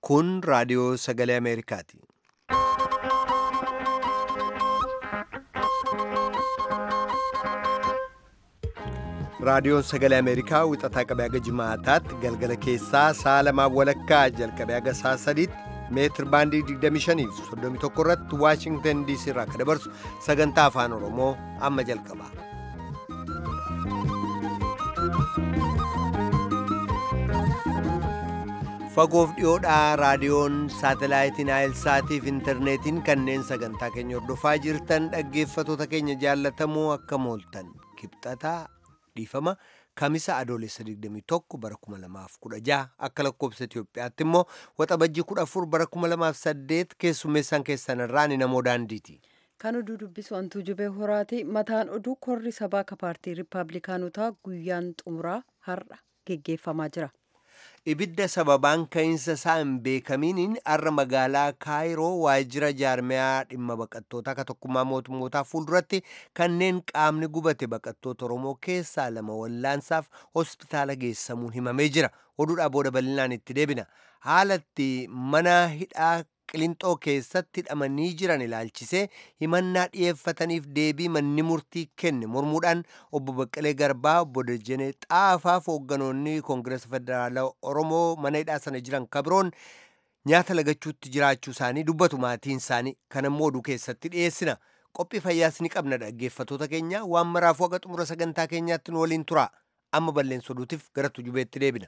Kun raadiyoo sagalee Ameerikaati. Raadiyoon sagalee Ameerikaa wixataa qabee haga jimaataatti galgala keessaa sa'a lamaaf walakkaa jalqabee haga sa'a sadiitti meetir baandii 25 fi 31 irratti Waashingtan DC irraa akka dabarsu sagantaa afaan Oromoo amma jalqaba. Fagoof dhiyoodhaa raadiyoon saatalaayitiin Aayilsaatii fi intarneetiin kanneen sagantaa keenya hordofaa jirtan dhaggeeffatoota keenya jaallatamoo akka mooltan kibxataa dhiifama kamisa adoolessa 21 bara 2016 akka lakkoobsa Itoophiyaatti immoo waxabajjii 14 bara 2008 keessummeessaan keessan irraa ni namoo daandiiti. Kan oduu dubbisu hantuu jubee horaati. Mataan oduu korri sabaa ka paartii Rippaabilikaanotaa guyyaan xumuraa har'a geggeeffamaa jira. Ibidda sababaan ka'iinsa isaa hin beekamiiniin har'a magaalaa Kaayiroo waajjira jaarmiyaa dhimma baqattootaa ka tokkummaa mootummootaa fuulduratti kanneen qaamni gubate baqattoota Oromoo keessaa lama wallaansaaf hospitaala geessamuun himamee jira. Oduudhaa booda bal'inaan itti deebina. Haalatti mana hidhaa Qilinxoo keessatti hidhamanii jiran ilaalchisee himannaa dhiyeeffataniif deebii manni murtii kenne mormuudhaan obbo Baqqalee Garbaa obbo Dejjenee Xaafaaf hoogganoonni Koongireesa Federaalaa Oromoo mana hidhaa sana jiran kabiroon nyaata lagachuutti jiraachuu isaanii dubbatu maatiin isaanii kanammoo oduu keessatti dhiyeessina. Qophii fayyaas ni qabna dhaggeeffatoota keenya waan maraafuu haga xumura sagantaa keenyaatti nu waliin tura. Amma balleessa oduutiif gara tujubeetti deebina.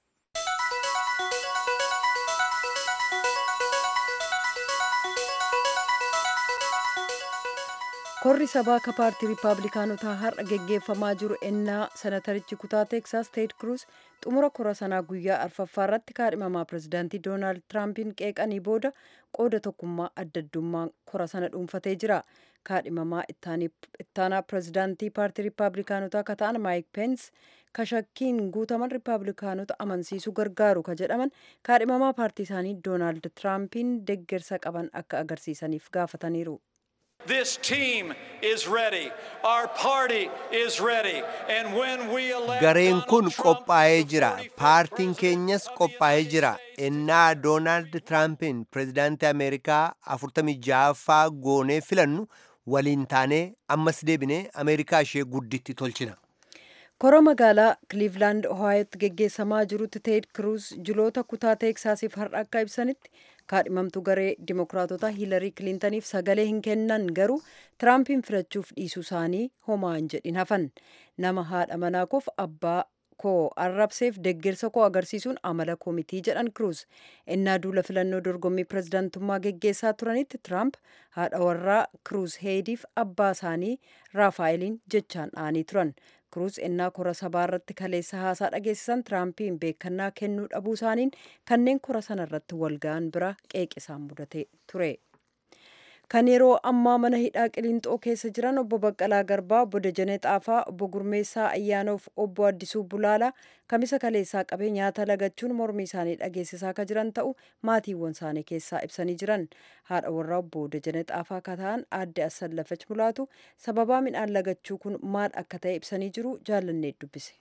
korri sabaa ka paartii riippaabilikaanotaa har'a geggeeffamaa jiru ennaa senatarichi kutaa teeksaas teed kruus xumura kora sanaa guyyaa arfaffaa irratti kaadhimamaa pirezidaantii doonaald tiraampiin qeeqanii booda qooda tokkummaa addaddummaa kora sana dhuunfatee jira kaadhimamaa ittaanaa pirezidaantii paartii riippaabilikaanotaa ka ta'an maayik peens kashakkiin guutaman riippaabilikaanota amansiisuu gargaaru ka jedhaman kaadhimamaa paartii isaanii doonaald tiraampiin deggersa qaban akka agarsiisaniif gaafataniiru. This team is ready. Our party is ready. And when we elect Gareen kun Donald Trump qophaa'ee as the jira. 41st Paartiin president keenyas of the qophaa'ee United jira. States. Ennaa Doonaald Tiraampiin pirezidaantii Ameerikaa 46ffaa goonee filannu waliin taanee ammas deebinee Ameerikaa ishee gudditti tolchina. kora magaalaa kiliivlaand ohaayotti geggeessamaa jirutti teed kruus jiloota kutaa teeksaasiif har'a akka ibsanitti kaadhimamtu garee dimokiraatota hiilarii kiliintaniif sagalee hin kennan garuu tiraampiin filachuuf dhiisuu isaanii homaa hin jedhin hafan nama haadha manaa koof abbaa koo arrabseef deggersa koo agarsiisuun amala koomitii jedhan kruus ennaa duula filannoo dorgommii pirezidaantummaa geggeessaa turanitti tiraamp haadha warraa kruus heediif abbaa isaanii raafaa'eliin jechaan dha'anii turan kruus ennaa kora sabaa irratti kaleessa haasaa dhageessisan tiraampiin beekannaa kennuu dhabuu isaaniin kanneen kora sana irratti walga'an bira qeeqisaan mudate ture. kan yeroo ammaa mana hidhaa qilinxoo keessa jiran obbo Baqqalaa Garbaa, obbo Dejenee Xaafaa, obbo Gurmeessaa Ayyaanoof obbo Addisuu Bulaalaa kamisa kaleessaa qabee nyaata lagachuun mormii isaanii dhageessisaa akka jiran ta'u maatiiwwan isaanii keessaa ibsanii jiran. Haadha warraa obbo Dejenee Xaafaa akka ta'an aadde Assallafach Mulaatu sababaa midhaan lagachuu kun maal akka ta'e ibsanii jiru jaallannee dubbise.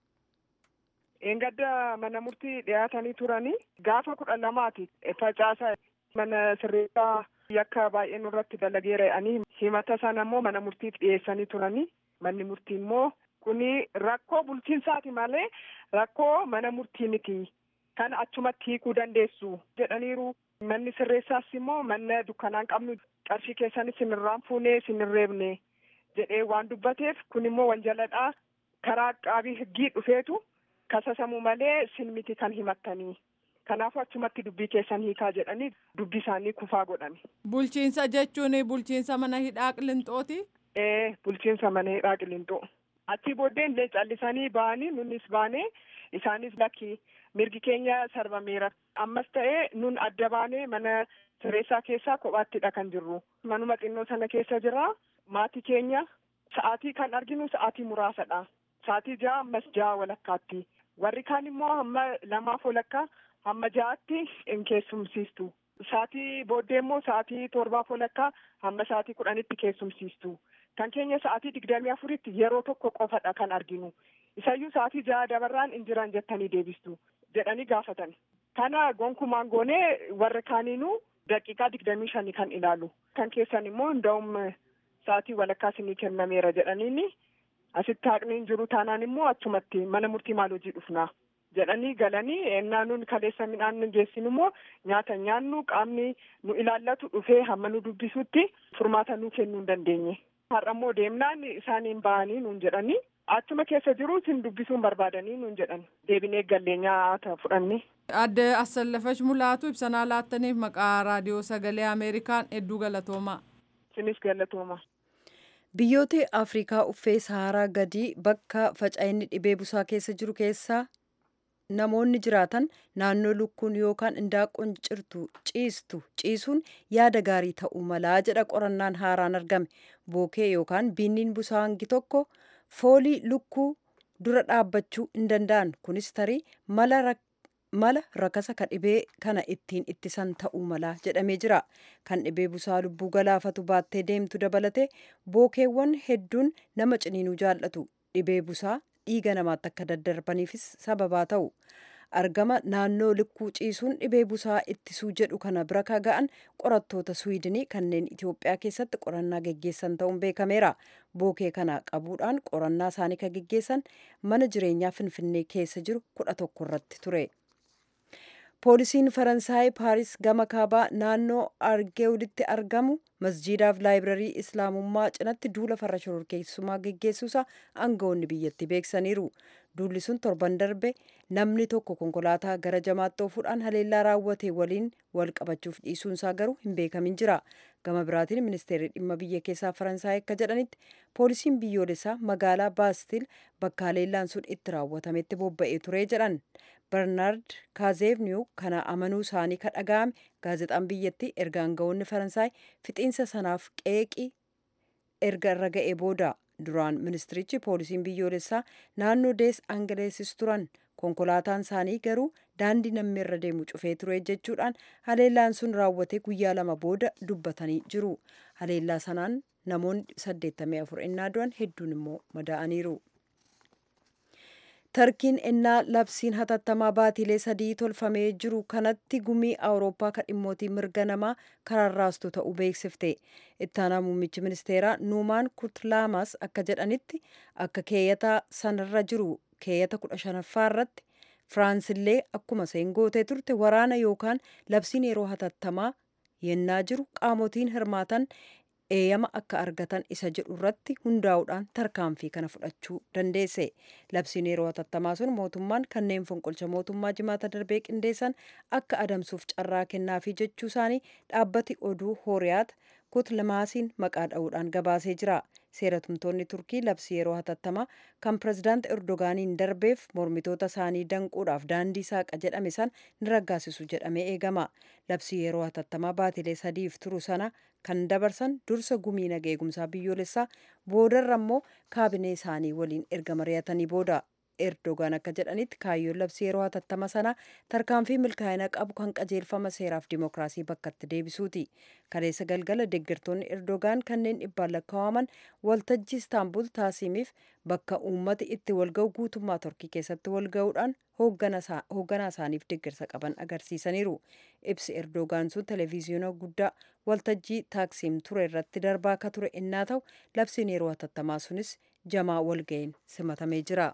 Engadda mana murtii dhiyaatanii turanii gaafa kudha lamaati facaasa mana sirreessaa yakka baay'ee nurratti dalageera jedhanii himata sana immoo mana murtiif dhiyeessanii turanii manni murtii immoo kuni rakkoo bulchiinsaati malee rakkoo mana murtii miti kan achumatti hiikuu dandeessu jedhaniiru manni sirreessaas immoo manna dukkanaan qabnu qarshii keessanis sinirraan fuunee sinirreebne jedhee waan dubbateef kun immoo wanjaladhaa karaa qaabii higgii dhufeetu kasasamuu malee sin miti kan himattanii kanaafuu achumatti dubbii keessan hiikaa jedhanii dubbii isaanii kufaa godhani. Bulchiinsa jechuun bulchiinsa mana hidhaa qilinxooti. Ee bulchiinsa mana hidhaa qilinxoo. Achii booddee illee callisanii ba'anii nunis baanee isaanis lakki mirgi keenya sarbameera. Ammas ta'ee nun adda baanee mana sirreessaa keessaa kophaattidha kan jirru. Manuma xinnoo sana keessa jira. Maatii keenya sa'aatii kan arginu sa'aatii muraasadha. Sa'aatii ja'a ammas ja'a walakkaatti. Warri kaan immoo hamma lamaaf walakkaa hamma ja'aatti hin keessumsiistu. Sa'aatii booddee immoo sa'aatii torbaaf walakkaa hamma sa'aatii kudhanitti keessumsiistu. Kan keenya sa'aatii digdamii afuritti yeroo tokko qofadha kan arginu. Isayyuu sa'aatii ja'a dabarraan hin jiran jettanii deebistu jedhanii gaafatan. Kana gonkumaan goonee warri kaaniinuu daqiiqaa digdamii shanii kan ilaalu. Kan keessan immoo hunda'um sa'aatii walakkaa isinii kennameera jedhaniini asitti haqni hin jiru taanaan immoo achumatti mana murtii maal hojii dhufnaa jedhanii galanii ennaa nuun kaleessa midhaan nu geessin immoo nyaata nyaannu qaamni nu ilaallatu dhufee hamma nu dubbisutti furmaata nuu kennuu hin dandeenye. Har'a immoo deemnaan isaaniin ba'anii nuun jedhanii achuma keessa jiru isin dubbisuun barbaadanii nuun jedhan deebinee gallee nyaata fudhanne. Adde Assallafash Mulaatu ibsanaa laattaniif maqaa raadiyoo sagalee Ameerikaan hedduu galatoomaa. Isinis galatooma. Biyyoota Afrikaa uffee Saharaa gadii bakka faca'inni dhibee busaa keessa jiru keessaa namoonni jiraatan naannoo lukkuun yookaan indaaqqoon cirtu ciistu ciisuun yaada gaarii ta'uu malaa jedha qorannaan haaraan argame. Bookee yookaan biinniin busaa hangi tokko foolii lukkuu dura dhaabbachuu hin danda'an. Kunis tarii mala mala rakasa ka dhibee kana ittiin ittisan ta'uu mala jedhamee jira. Kan dhibee busaa lubbuu galaafatu baattee deemtu dabalate bookeewwan hedduun nama ciniinuu jaallatu. Dhibee busaa dhiiga namaatti akka daddarbaniifis sababaa ta'u. Argama naannoo lukkuu ciisuun dhibee busaa ittisuu jedhu kana bira ka ga'an qorattoota Swiidinii kanneen Itoophiyaa keessatti qorannaa geggeessan ta'uun beekameera. Bookee kana qabuudhaan qorannaa isaanii ka geggeessan mana jireenyaa Finfinnee keessa jiru kudha tokko irratti ture. poolisiin faransaay paaris gama kaabaa naannoo argeewditti argamu masjiidaaf laayibrarii islaamummaa cinatti duula farra shororkeessummaa geggeessuusa aangawoonni biyyatti beeksaniiru duulli sun torban darbe namni tokko konkolaataa gara jamaatti oofuudhaan haleellaa raawwate waliin wal qabachuuf dhiisuunsaa garuu hin beekamin jira gama biraatiin ministeerri dhimma biyya keessaa faransaay akka jedhanitti poolisiin biyyoolessaa magaalaa baastil bakka haleellaan sun itti raawwatametti bobba'ee ture jedhan bernaard kaazeevniyu kana amanuu isaanii ka dhaga'ame gaazexaan biyyattii erga aangawoonni faransaay fixiinsa sanaaf qeeqii erga irra ga'ee booda duraan ministirichi poolisiin biyyoolessaa naannoo dees angaleessis turan konkolaataan isaanii garuu daandii namni irra deemu cufee ture jechuudhaan haleellaan sun raawwate guyyaa lama booda dubbatanii jiru haleellaa sanaan namoonni 84 innaa du'an hedduun immoo madaa'aniiru. tarkiin ennaa labsiin hatattamaa baatilee sadii tolfamee jiru kanatti gumii awurooppaa ka dhimmootii mirga namaa kararraastu ta'uu beeksifte ittaanaa muummichi ministeeraa nuumaan kurtlaamas akka jedhanitti akka keeyyata sanarra jiru keeyyata kudha shanaffaa irratti firaansillee akkuma seen gootee turte waraana yookaan labsiin yeroo hatattamaa yennaa jiru qaamotiin hirmaatan eeyyama akka argatan isa jedhu irratti hundaa'uudhaan tarkaanfii kana fudhachuu dandeesse labsiin yeroo hatattamaa sun mootummaan kanneen fonqolcha mootummaa jimaata darbee qindeessan akka adamsuuf carraa kennaafii jechuu isaanii dhaabbati oduu hooriyaat kutlamaasiin maqaa dha'uudhaan gabaasee jira seeratumtoonni turkii labsii yeroo hatattamaa kan pirezidaant erdogaaniin darbeef mormitoota isaanii danquudhaaf daandii saaqa jedhame san ni raggaasisu jedhamee eegama labsii yeroo hatattamaa baatilee sadiif turu sana kan dabarsan dursa gumii naga eegumsaa biyyoolessaa boodarra immoo kaabinee isaanii waliin erga mari'atanii booda erdogaan akka jedhanitti kaayyoon labsii yeroo hatattama sana tarkaanfii milkaa'ina qabu kan qajeelfama seeraaf dimookiraasii bakkatti deebisuuti kaleessa galgala deeggartoonni erdogaan kanneen dhibbaan lakkaa'aman waltajjii istaanbul taasimiif bakka uummati itti walga'u guutummaa torkii keessatti walga'uudhaan hoogganaa isaaniif deeggarsa qaban agarsiisaniiru ibsi erdogaan sun televiziyoona guddaa waltajjii taaksiim ture irratti darbaa akka ture innaa ta'u labsiin yeroo hatattamaa sunis jamaa walga'een simatamee jira.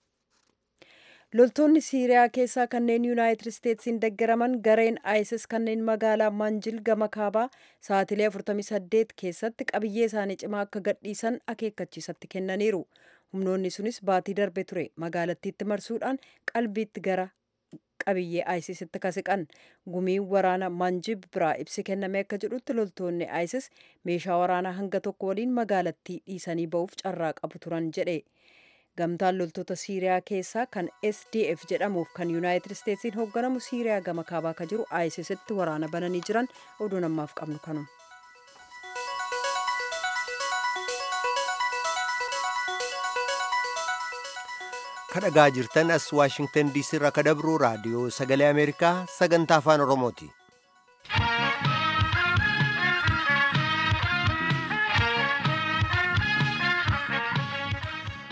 loltoonni siiriyaa keessaa kanneen yuunaayitid isteetsiin deggaraman gareen isis kanneen magaalaa manjil gama kaabaa sa'atilee 48 keessatti qabiyyee isaanii cimaa akka gadhiisan akeekkachiisatti kennaniiru humnoonni sunis baatii darbe ture magaalattiitti marsuudhaan qalbiitti gara qabiyyee isisitti kasiqan gumiin waraana manjib biraa ibsi kenname akka jedhutti loltoonni isis meeshaa waraanaa hanga tokko waliin magaalattii dhiisanii ba'uuf carraa qabu turan jedhe gamtaan loltoota siiriyaa keessaa kan sdf jedhamuuf kan yuunaayitid isteetsiin hoogganamu siiriyaa gama kaabaa ka jiru isisitti waraana bananii jiran oduu namaaf qabnu kanuma. kadhagaa jirtan as waashingtan diisii irraa ka dabru raadiyoo sagalee ameerikaa sagantaa afaan oromooti.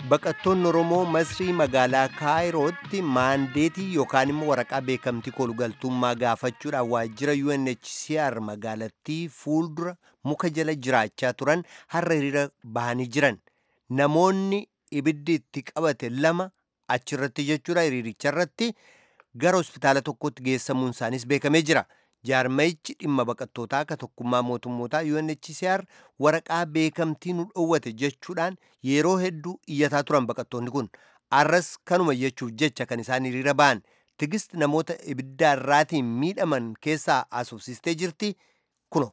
baqattoonni oromoo masrii magaalaa kaayirootti maandeetii yookaan immoo waraqaa beekamtii kolugaltummaa gaafachuudhaan waajjira UNHCR magaalattii fuuldura muka jala jiraachaa turan har'a hiriira bahanii jiran namoonni ibiddi itti qabate lama achirratti jechuudha hiriiricharratti gara hospitaala tokkotti geessamuun isaanis beekamee jira. jaarmayichi dhimma baqattootaa akka tokkummaa mootummootaa UNHCR waraqaa beekamtii nu dhoowwate jechuudhaan yeroo hedduu iyyataa turan baqattoonni kun arras kanuma jechuuf jecha kan isaan hiriira ba'an tigist namoota ibiddaarraatiin miidhaman keessaa asoosistee jirti kuno.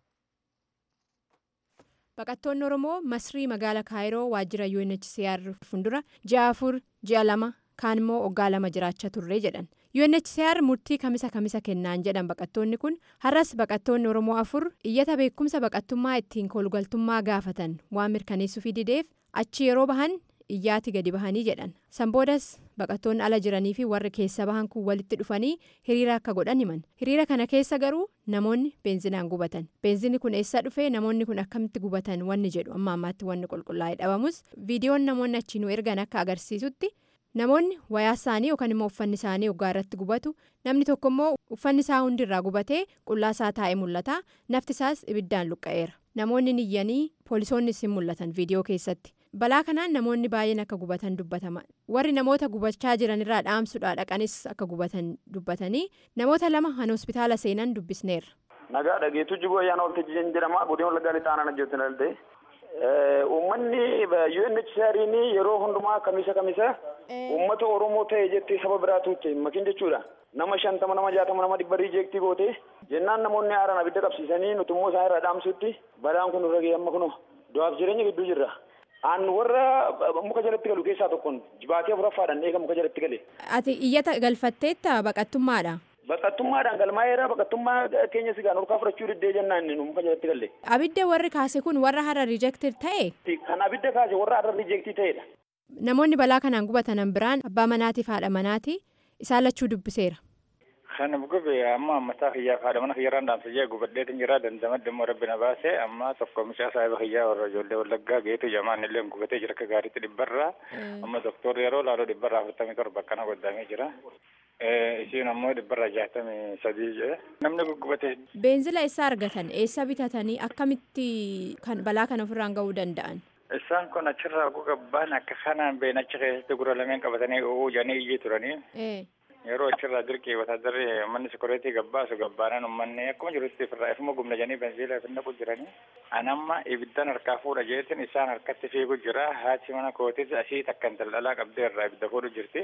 Baqattoonni Oromoo Masrii magaala Kaayiroo waajjira UNHCR fuuldura ji'a afur ji'a lama kaan immoo waggaa lama jiraachaa turre jedhan. UNHCR murtii kamisa kamisa kennaan jedhan baqattoonni kun har'as baqattoonni Oromoo afur iyyata beekumsa baqattummaa ittiin kolugaltummaa gaafatan waan mirkaneessuufii dideef achi yeroo bahan iyyaati gadi bahanii jedhan. San boodas baqattoonni ala jiranii fi warri keessa bahan kun walitti dhufanii hiriira akka godhan himan. Hiriira kana keessa garuu namoonni beenzinaan gubatan. Beenzinni kun eessa dhufee namoonni kun akkamitti gubatan wanni jedhu amma ammaatti wanni qulqullaa'ee dhabamus viidiyoon namoonni achi nu ergan akka agarsiisutti. namoonni wayaa isaanii yookaan immoo uffanni isaanii waggaa irratti gubatu namni tokko immoo uffanni isaa hundirraa gubatee qullaa isaa taa'ee mul'ata nafti isaas ibiddaan luqqa'eera namoonni niyyanii poolisoonni isin mul'atan viidiyoo keessatti balaa kanaan namoonni baay'een akka gubatan dubbatama warri namoota gubachaa jiranirraa dhaamsuudhaa dhaqanis akka gubatan dubbatanii namoota lama han hospitaala seenan dubbisneerra. nagaa dhageetu jigoo ayyaana waltajjii jedhama godina wallaggaa lixaanaan hojjetan daldee uummanni UNHCR'n yeroo hundumaa kamisa kamisa uummata Oromoo ta'e jettee saba biraatu itti makin jechuudha. Nama shantama nama jaatama nama dhibba riijeektii goote jennaan namoonni haaraan abidda qabsiisanii nuti immoo isaan irraa dhaamsutti balaan kun nurra ga'e amma kunoo du'aaf jireenya gidduu jirra. Aan warra muka jalatti galu keessaa tokkoon jibaatee afuraffaadhaan eega muka jalatti gale. Ati iyyata galfatteetta baqattummaadha. Baqattummaadhaan galmaa'eera baqattummaa keenya sigaan olkaa fudhachuu diddee jennaan muka jalatti galle. Abidda warri kaase kun warra har'a riijektir ta'e. Kan abidda kaase warra har'a riijektii ta'edha. Namoonni balaa kanaan gubatanan biraan abbaa manaatiif haadha manaati isaan lachuu dubbiseera. Kan gube amma ammataa kiyyaaf haadha mana kiyyarraan dhaamsa jee gubadheetin jira dandamadde immoo rabbi na baase amma tokko mishaa saahiba kiyyaa warra ijoollee wallaggaa geetu jamaan illee gubatee jira akka gaariitti dhibbarraa amma doktorri yeroo laaloo dhibbarraa afurtamii torba akkana godhamee jira. Isiin ammoo dhibbarraa jaatamii sadii jee namni guggubate. Beenzila eessa argatan eessa bitatanii akkamitti kan balaa kana ofirraan ga'uu danda'an? Isaan kun achirraa gugabbaan akka kanaan been achi keessatti gura lameen qabatanii uuu jedhanii iyyee turanii. Yeroo achirraa dirqii wataadarri manni sikoreetii gabbaasu gabbaanan uummanni akkuma jirutti ofirraa ifuma gumna jedhanii benziila finna jiranii. Anamma ibiddan harkaa fuudha jeetin isaan harkatti fiigu jira haati mana kootis asii takkan daldalaa qabdee irraa ibidda fuudhu jirti.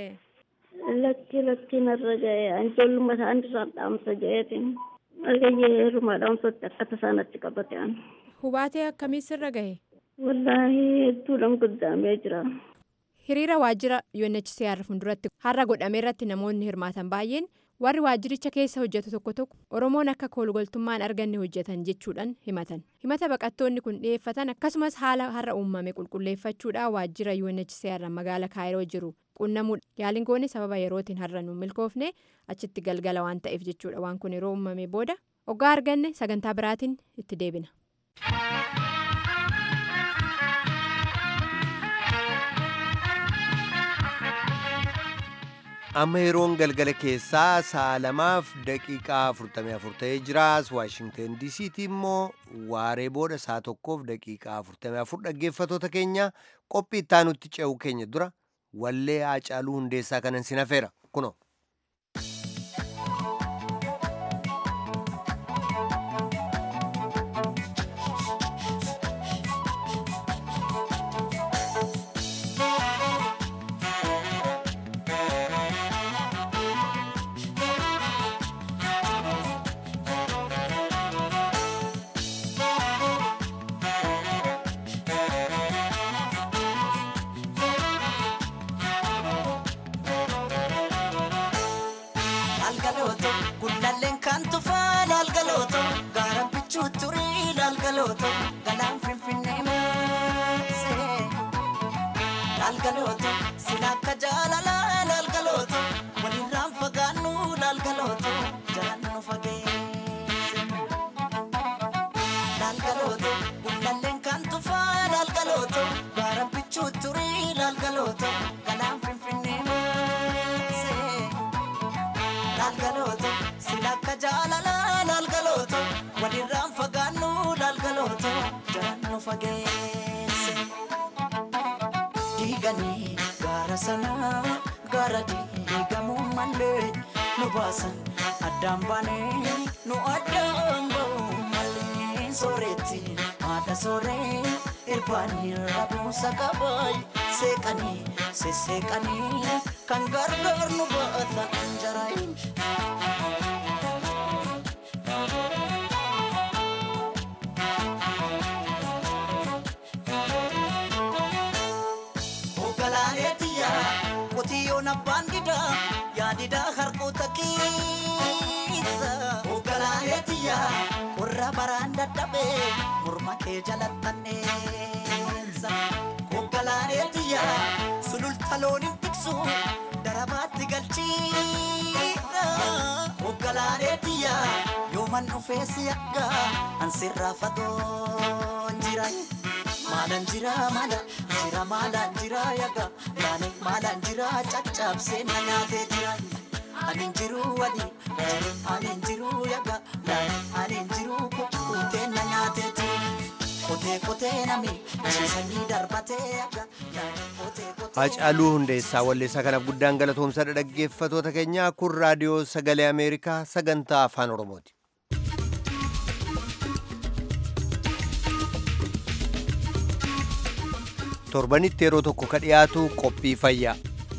Lakki lakki narra ga'e ijoolluma isaan irraan dhaamsa jeetin argayyee heerumaa dhaamsatti akka tasaanatti qabate an. Hubaatee akkamii sirra gahe? Wallaahi hedduudhaan guddaamee jira. Hiriira waajjira UNHCR fuulduratti har'a godhame irratti namoonni hirmaatan baay'een warri waajjiricha keessa hojjetu tokko tokko Oromoon akka koolugaltummaan arganne hojjetan jechuudhaan himatan. Himata baqattoonni kun dhiyeeffatan akkasumas haala har'a uumame qulqulleeffachuudhaan waajjira UNHCR magaala Kaayiroo jiru qunnamuudha. Yaaliin goone sababa yerootiin har'a nu milkoofne achitti galgala waan ta'eef jechuudha waan kun yeroo uumame booda hoggaa arganne sagantaa biraatiin itti deebina. amma yeroon galgala keessaa sa'a lamaaf daqiiqaa 44 ta'ee jiraas waashingten diisiitii immoo waaree booda sa'a tokkoof daqiiqaa 44 dhaggeeffatoota keenya qophii ittaanutti ce'uu keenya dura wallee haacaaluu hundeessaa kanan sin hafeera kuno. lalgalooto gullalleen kan tufaa lalgalooto gaara bichuu turii lalgalooto galaan finfinnee maasee lalgalooto sila akka jaalalaa lalgalooto walirraan fagaannu lalgalooto jalaan nu fageesse lalgalooto gullalleen kan tufaa lalgalooto gaara bichuu turii lalgalooto. fageesse. Diiganii gaara sanaa gaara diigamuu malee nu baasan addaan baanee nu addaan ba'uu malee sooretti haadha sooree irbaanii rabuusa qabaay seeqanii sesseeqanii kan gargaar nu baata jaraayin. Ogalaaleetiya qotiyyoon abbaan didaa yaadidaa harkoota keessa. Ogalaaleetiya qorra baraan dadhabee morma kee jalattanneessa. Ogalaaleetiya sululta looniin tiksu darabaatti galchiidha. Ogalaaleetiya yooman dhufee si akka ansirraa fagoon jira. Maalaan jira maala jira maalaan jira yaga yaani maalaan jira caccabsee na nyaatee jira. Ani jiru wali ani jiru yaga yaani ani jiru kukkutee na nyaatee jira. Kotee kotee nami ciisanii darbatee yaga yaani kotee kotee. Hacaaluu Hundeessaa Walleessaa kanaaf guddaan galatoomsadha dhaggeeffatoota keenya kun raadiyoo sagalee Ameerikaa sagantaa afaan Oromooti. torbanitti yeroo tokko ka dhiyaatu qophii fayyaa.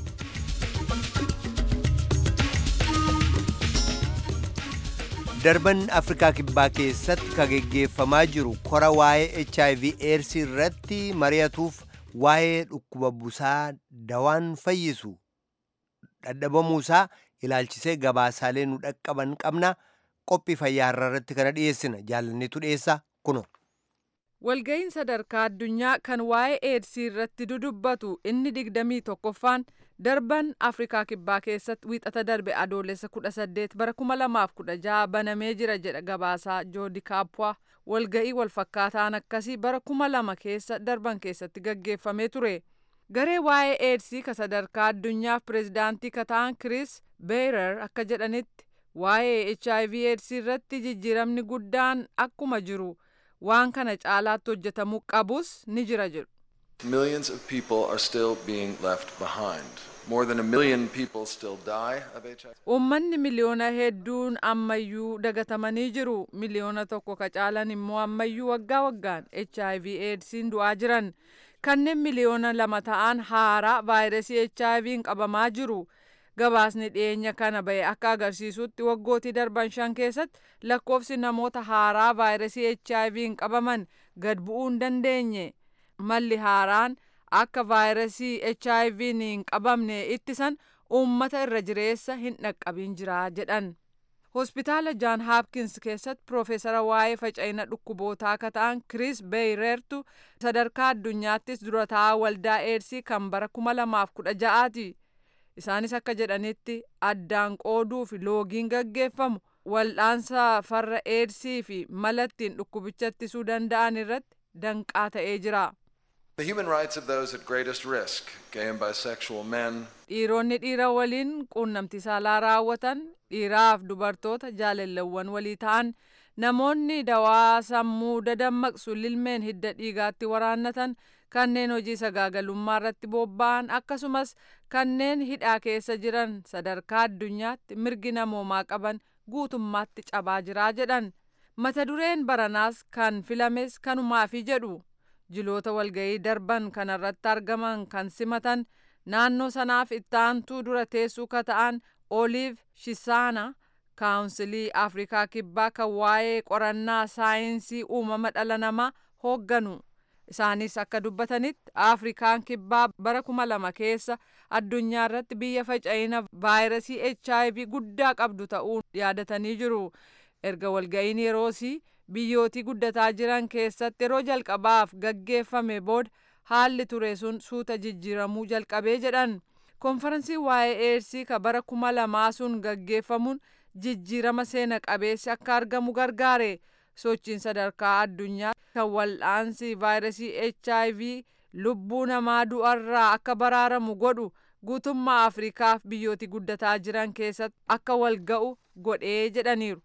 darban afrikaa kibbaa keessatti ka geggeeffamaa jiru kora waa'ee hiv aids irratti mari'atuuf waa'ee dhukkuba busaa dawaan fayyisu dhadhabamuusaa ilaalchisee gabaasaalee nu dhaqqaban qabna qophii fayyaa irratti kana dhiyeessina jaalanneetu dhiyeessa kuno. walga'iin sadarkaa addunyaa kan waa'ee eedsii irratti dudubbatu inni digdamii tokkoffaan darban afrikaa kibbaa keessatti wiixata darbe adoolessa kudha saddeet bara kuma lamaaf kudha jaha banamee jira jedha gabaasaa joodi kaappaa walga'ii walfakkaataan akkasii bara kuma lama keessa darban keessatti gaggeeffamee ture garee waa'ee eedsii ka sadarkaa addunyaaf pireezidaantii ka ta'an kiriis beerer akka jedhanitti waa'ee hiv eedsii irratti jijjiiramni guddaan akkuma jiru. waan kana caalaatti hojjetamuu qabus ni jira jedhu. Millions of people are still being left behind. More than a million people still die of HIV. Uummanni miliyoona hedduun ammayyuu dagatamanii jiru. Miliyoona tokko ka caalan immoo ammayyuu waggaa waggaan HIV AIDSiin du'aa jiran. Kanneen miliyoona lama ta'an haaraa vaayirasii HIV'n qabamaa jiru. gabaasni dhiyeenya kana bahe akka agarsiisutti waggootii darban shan keessatti lakkoofsi namoota haaraa vaayirasii HIV'n qabaman gad bu'uu hin dandeenye. Malli haaraan akka vaayirasii HIV'n hin qabamne ittisan uummata irra jireessa hin dhaqqabin jira jedhan. Hospitaala Jaan Haapkins keessatti Piroofeesara waa'ee faca'ina dhukkubootaa akka ta'an Kiriis Beeyreertu sadarkaa addunyaattis dura taa'aa waldaa eedsii kan bara kuma lamaaf kudha ja'aati. isaanis akka jedhanitti addaan qooduu fi loogiin gaggeeffamu wal'aansa farra eedsii fi mala ittiin dhukkubicha ittisuu danda'an irratti danqaa ta'ee jira. The human rights of those at greatest risk, gay and bisexual men, Dhiironni dhiira waliin quunnamtii saalaa raawwatan, dhiiraaf dubartoota jaalallawwan walii ta'an, namoonni dawaa sammuu dadammaqsu lilmeen hidda dhiigaatti waraannatan, kanneen hojii sagaagalummaa irratti bobba'an akkasumas kanneen hidhaa keessa jiran sadarkaa addunyaatti mirgi namoomaa qaban guutummaatti cabaa jiraa jedhan mata dureen baranaas kan filames kanumaafi jedhu jiloota walga'ii darban kanarratti argaman kan simatan naannoo sanaaf ittaantuu dura teessuu ka ta'an oliiv shisaana kaawunsilii afrikaa kibbaa kan waa'ee qorannaa saayinsii uumama dhala namaa hoogganu. isaanis akka dubbatanitti afrikaan kibbaa bara kuma lama keessa addunyaa irratti biyya faca'ina vaayirasii hiv guddaa qabdu ta'uu yaadatanii jiru erga walga'iin yeroosii biyyootii guddataa jiran keessatti yeroo jalqabaaf gaggeeffame booda haalli ture sun suuta jijjiiramuu jalqabee jedhan konferansii waa'ee eedsii ka bara kuma lamaa sun gaggeeffamuun jijjiirama seena qabeessi akka argamu gargaare. sochiin sadarkaa addunyaa kan wal'aansi vaayirasii hiv lubbuu namaa du'arraa akka baraaramu godhu guutummaa afrikaaf biyyooti guddataa jiran keessatti akka wal ga'u godhee jedhaniiru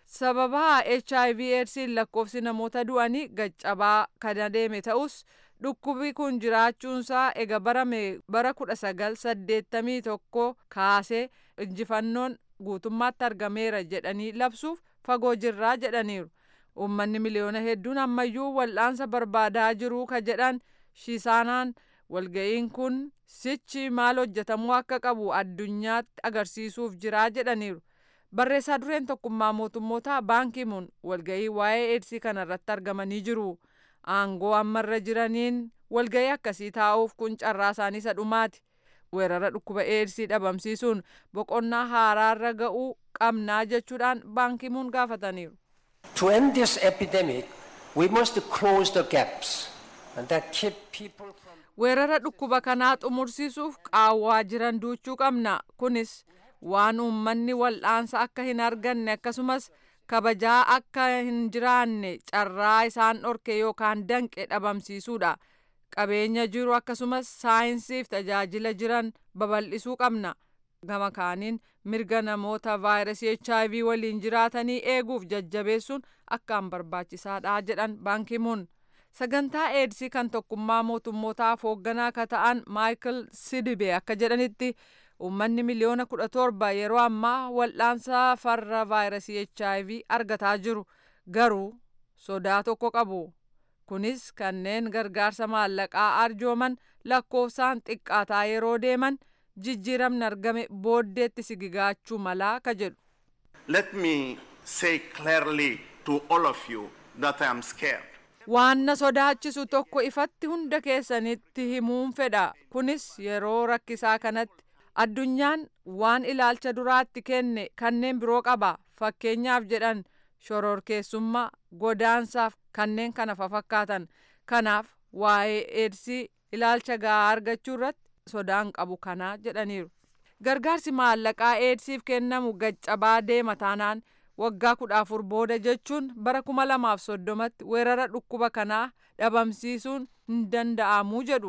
sababa hiv eedsiin lakkoofsi namoota du'anii gaccabaa kan adeeme ta'us dhukkubi kun jiraachuunsaa ega barame bara kudha sagal saddeettamii tokko kaasee injifannoon guutummaatti argameera jedhanii labsuuf fagoo jirraa jedhaniiru uummanni miliyoona hedduun ammayyuu wal'aansa barbaadaa jiruu ka jedhan shisaanaan walga'iin kun sichi maal hojjetamuu akka qabu addunyaatti agarsiisuuf jiraa jedhaniiru barreessaa dureen tokkummaa mootummoota baankimuun walga'ii waa'ee eedsii kanarratti argamanii jiru aangoo ammarra jiraniin walga'ii akkasii taa'uuf kun carraa isaanii isa dhumaati weerara dhukkuba eedsii dhabamsiisuun boqonnaa haaraarra ga'uu qabnaa jechuudhaan baankimuun gaafataniiru. To end this epidemic, we must close the gaps and that keep people from weerara dhukkuba kanaa xumursiisuuf qaawwaa jiran duuchuu qabna kunis waan uummanni wal'aansa akka hin arganne akkasumas kabajaa akka hin jiraanne carraa isaan dhorke yookaan danqe dhabamsiisuudha qabeenya jiru akkasumas saayinsiif tajaajila jiran babal'isuu qabna gama kaaniin mirga namoota vaayirasii hiv waliin jiraatanii eeguuf jajjabeessuun akkaan barbaachisaadha jedhan baankimuun sagantaa eedsii kan tokkummaa mootummootaaf hoogganaa akka ta'an maayikil sidibe akka jedhanitti uummanni miliyoona kudha torba yeroo ammaa wal'aansa farra vaayirasii hiv argataa jiru garuu sodaa tokko qabu kunis kanneen gargaarsa maallaqaa arjooman lakkoofsaan xiqqaataa yeroo deeman jijjiiramni argame booddeetti sigigaachuu malaa ka jedhu. Let me say clearly to all of you that I am scared. waan na sodaachisu tokko ifatti hunda keessanitti himuun fedha kunis yeroo rakkisaa kanatti addunyaan waan ilaalcha duraatti kenne kanneen biroo qaba fakkeenyaaf jedhan shororkeessummaa godaansaaf kanneen kana fakkaatan kanaaf waa'ee eedsii ilaalcha gahaa argachuu irratti sodaan qabu kanaa jedhaniiru gargaarsi maallaqaa eedsiif kennamu gaccabaa deema taanaan waggaa kudha afur booda jechuun bara kuma lamaaf soddomatti weerara dhukkuba kanaa dhabamsiisuun hin danda'amuu jedhu.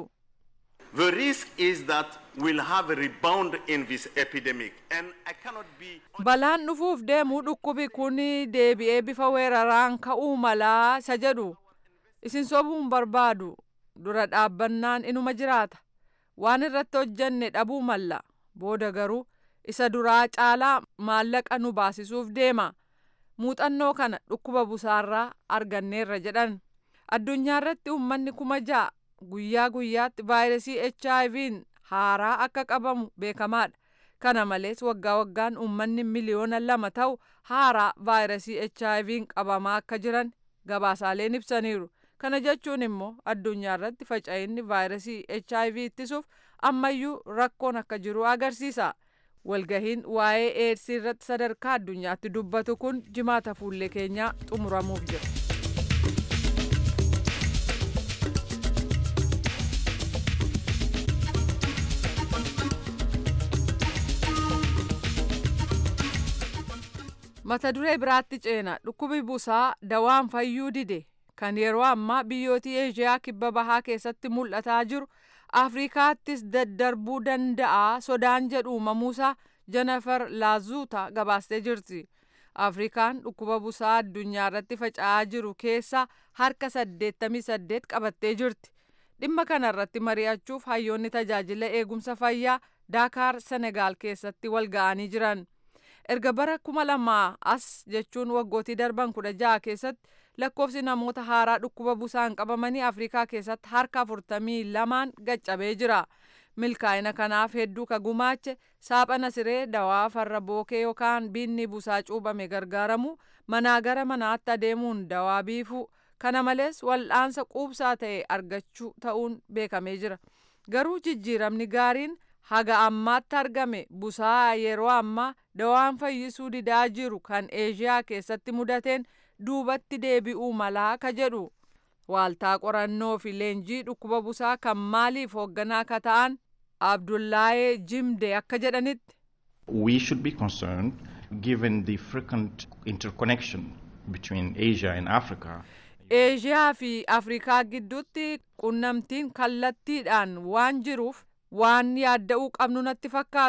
The risk is that we'll have a rebound in this epidemic and I cannot be Balaan dhufuuf deemuu dhukkubi kun deebi'ee bifa weeraraan ka'uu malaa isa jedhu isin sobuun barbaadu dura dhaabbannaan inuma jiraata waan irratti hojjenne dhabuu malla booda garuu isa duraa caalaa maallaqa nu baasisuuf deema muuxannoo kana dhukkuba busaarraa arganneerra jedhan addunyaa irratti uummanni kuma ja'a guyyaa guyyaatti vaayirasii HIV'n haaraa akka qabamu beekamaadha. Kana malees waggaa waggaan uummanni miliyoona lama ta'u haaraa vaayirasii HIV'n qabamaa akka jiran gabaasaaleen ibsaniiru. Kana jechuun immoo addunyaa irratti faca'inni vaayirasii HIV ittisuuf ammayyuu rakkoon akka jiru agarsiisa. Walgahiin waa'ee eedsii irratti sadarkaa addunyaatti dubbatu kun jimaata fuullee keenyaa xumuramuuf jira. mata duree biraatti ceena dhukkubi busaa dawaan fayyuu dide kan yeroo ammaa biyyoota eeshiyaa kibba bahaa keessatti mul'ataa jiru afrikaattis daddarbuu danda'a sodaan jedhu uumamuusaa jenefar laazuuta gabaastee jirti afrikaan dhukkuba busaa addunyaa irratti faca'aa jiru keessaa harka 88 qabattee jirti dhimma kana irratti mari'achuuf hayyoonni tajaajila eegumsa fayyaa daakaar senegaal keessatti wal ga'anii jiran. erga bara kuma lamaa as jechuun waggootii darban kudha jaha keessatti lakkoofsi namoota haaraa dhukkuba busaan qabamanii afrikaa keessatti harka afurtamii lamaan gaccabee jira milkaa'ina kanaaf hedduu ka gumaache saaphana siree dawaa farra bookee yookaan biinni busaa cuubame gargaaramu manaa gara manaatti adeemuun dawaa biifuu kana malees wal'aansa quubsaa ta'e argachuu ta'uun beekamee jira garuu jijjiiramni gaariin haga ammaatti argame busaa yeroo ammaa dawaan fayyisuu didaa jiru kan eeshiyaa keessatti mudateen duubatti deebi'uu malaa ka jedhu waaltaa qorannoo fi leenjii dhukkuba busaa kan maaliif hoogganaa ka ta'an abdullaayee jimde akka jedhanitti. We should be concerned given the frequent interconnection between Asia and Africa. eeshiyaa fi afrikaa gidduutti qunnamtiin kallattiidhaan waan jiruuf waan yaadda'uu qabnu natti fakkaata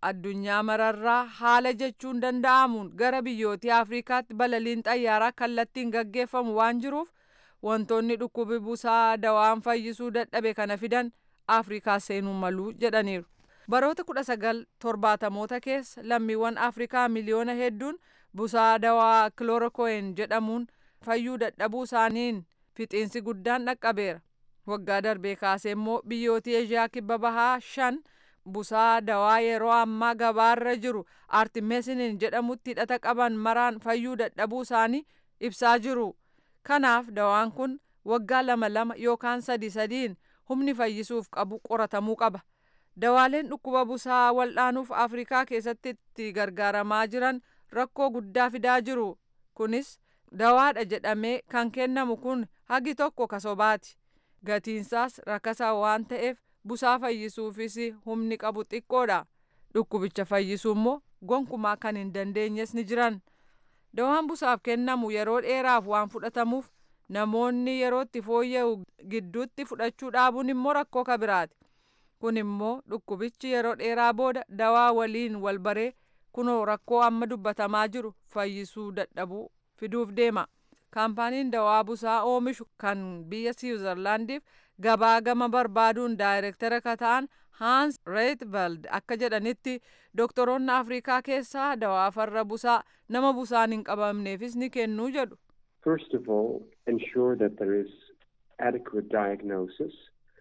addunyaa mararraa haala jechuun danda'amuun gara biyyootii afrikaatti balaliin xayyaaraa kallattiin gaggeeffamu waan jiruuf wantoonni dhukkubi busaa dawaan fayyisuu dadhabe kana fidan afrikaa seenuu maluu jedhaniiru baroota kudha sagal torbaatamoota keessa lammiiwwan afrikaa miliyoona hedduun busaa dawaa kiloorokoyin jedhamuun fayyuu dadhabuu isaaniin fixiinsi guddaan dhaqqabeera waggaa darbee kaasee immoo biyyootii eeshiyaa kibba bahaa shan busaa dawaa yeroo ammaa gabaarra jiru artimesinin jedhamutti hidhata qaban maraan fayyuu dadhabuu isaanii ibsaa jiru kanaaf dawaan kun waggaa lama lama yookaan sadi sadiin humni fayyisuuf qabu qoratamuu qaba dawaaleen dhukkuba busaa wal'aanuuf afrikaa keessatti itti gargaaramaa jiran rakkoo guddaa fidaa jiru kunis dawaadha jedhamee kan kennamu kun hagi tokko kasobaati gatiinsaas rakasa waan ta'eef busaa fayyisuufis humni qabu xiqqoodha dhukkubicha fayyisuu immoo gonkumaa kan hin dandeenyes ni jiran dawaan busaaf kennamu yeroo dheeraaf waan fudhatamuuf namoonni yerootti fooyya'u gidduutti fudhachuu dhaabuun immoo rakkoo kabiraati kun immoo dhukkubichi yeroo dheeraa booda dawaa waliin wal baree kunoo rakkoo amma dubbatamaa jiru fayyisuu dadhabuu fiduuf deema kaampaaniin dawaa busaa oomishu kan biyya siwiizerlaandiif gabaa gama barbaaduun daayirektara ka ta'an haans reetveld akka jedhanitti doktoroonni afrikaa keessaa dawaa farra busaa nama busaan hin qabamneefis ni kennuu jedhu First of all, ensure that there is adequate diagnosis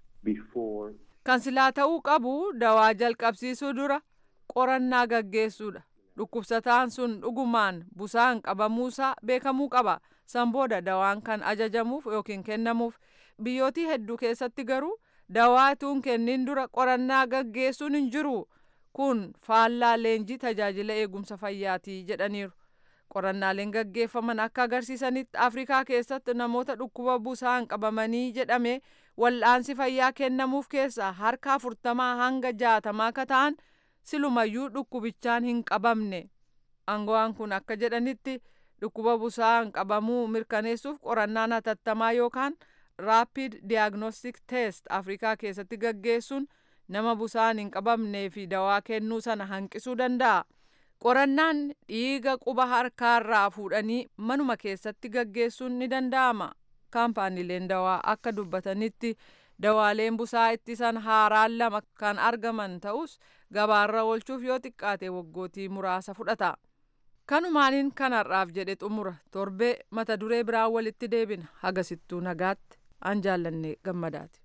before kan silaa ta'uu qabu dawaa jalqabsiisuu dura qorannaa gaggeessuudha dhukkubsataan sun dhugumaan busaan qabamuusaa beekamuu qaba san booda dawaan kan ajajamuuf yookiin kennamuuf biyyootii hedduu keessatti garuu dawaatuun kennin dura qorannaa gaggeessuun hin jiru kun faallaa leenjii tajaajila eegumsa fayyaatii jedhaniiru qorannaaleen gaggeeffaman akka agarsiisanitti afrikaa keessatti namoota dhukkuba busaan qabamanii jedhame wal'aansi fayyaa kennamuuf keessa harka afurtamaa hanga jaatamaa ka ta'an silumayyuu dhukkubichaan hin qabamne aangawaan kun akka jedhanitti dhukkuba busaan qabamuu mirkaneessuuf qorannaan hatattamaa yookaan raapid diagnostic test afrikaa keessatti gaggeessuun nama busaan hin qabamnee fi dawaa kennuu sana hanqisuu danda'a. qorannaan dhiiga quba harkaarraa fuudhanii manuma keessatti gaggeessuun ni danda'ama kaampaaniileen dawaa akka dubbatanitti dawaaleen busaa ittisan haaraan lama kan argaman ta'us gabaarra oolchuuf yoo xiqqaate waggootii muraasa fudhata kanumaaniin kanarraaf jedhe xumura torbee mata duree biraan walitti deebina hagasittuu nagaatti an jaallanne gammadaati.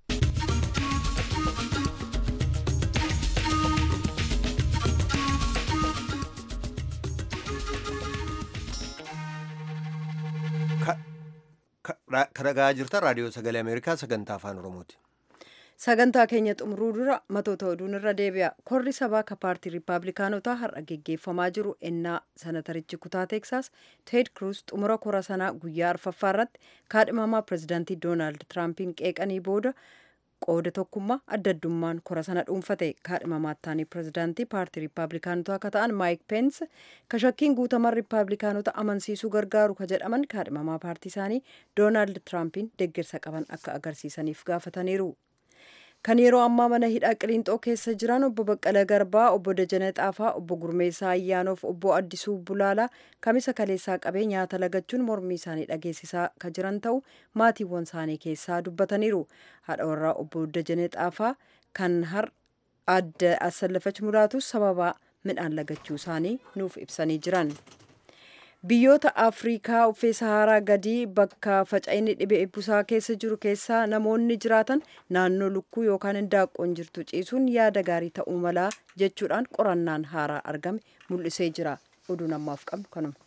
kadhagaa jirtan raadiyoo sagalee ameerikaa sagantaa afaan oromooti. sagantaa keenya xumuruu dura matoota oduun irra deebi'a korri sabaa ka paartii riippaabilikaanotaa har'a geggeeffamaa jiru ennaa sanatarichi kutaa teeksaas teed kruus xumura kora sanaa guyyaa arfaffaa irratti kaadhimamaa pirezidaantii doonaald tiraampiin qeeqanii booda qooda tokkummaa adda addummaan kora sana dhuunfate kaadhimamaattaanii pirezidaantii paartii riippaabilikaanotaa ka ta'an maayik peens ka shakkiin guutaman riippaabilikaanota amansiisuu gargaaru ka jedhaman kaadhimamaa paartii isaanii doonaald tiraampiin deeggarsa qaban akka agarsiisaniif gaafataniiru. kan yeroo ammaa mana hidhaa qiliinxoo keessa jiran obbo Baqqala Garbaa, obbo Dajanee Xaafaa, obbo Gurmeessaa Ayyaanoof, obbo Addisuu Bulaalaa kamisa kaleessaa qabee nyaata lagachuun mormii isaanii dhageessisaa ka jiran ta'u maatiiwwan isaanii keessaa dubbataniiru. Haadha warraa obbo Dajanee Xaafaa kan har adda asallafach mulaatus sababa midhaan lagachuu isaanii nuuf ibsanii jiran. biyyoota afriikaa uffee saharaa gadii bakka faca'inni dhibee busaa keessa jiru keessaa namoonni jiraatan naannoo lukkuu yookaan indaaqqoon jirtu ciisuun yaada gaarii ta'uu malaa jechuudhaan qorannaan haaraa argame mul'isee jira oduu namaaf qabnu kanuma.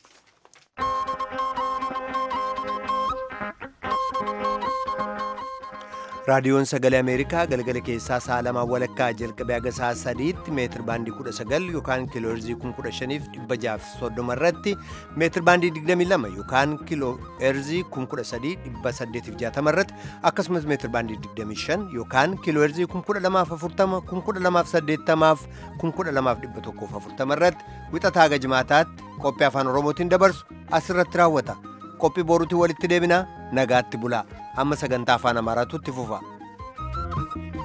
raadiyoon sagalee ameerikaa galgala keessaa sa'a lamaa walakkaa jalqabee haga sa'a sadiitti meetir baandii kudha sagal yookaan kiilooherzii kun kudha shaniif dhibba jaaf soddoma irratti meetir baandii digdamii lama yookaan kiilooherzii kun kudha sadii dhibba saddeetiif jaatama irratti akkasumas meetir baandii digdamii shan yookaan kiilooherzii kun kudha lamaaf afurtama kun kudha lamaaf saddeettamaaf kun kudha lamaaf dhibba tokkoof afurtama irratti wixataa haga jimaataatti qophii afaan oromootiin dabarsu asirratti raawwata qophii boruutiin walitti deebinaa nagaatti bulaa amma sagantaa afaan amaaraatu itti fufa.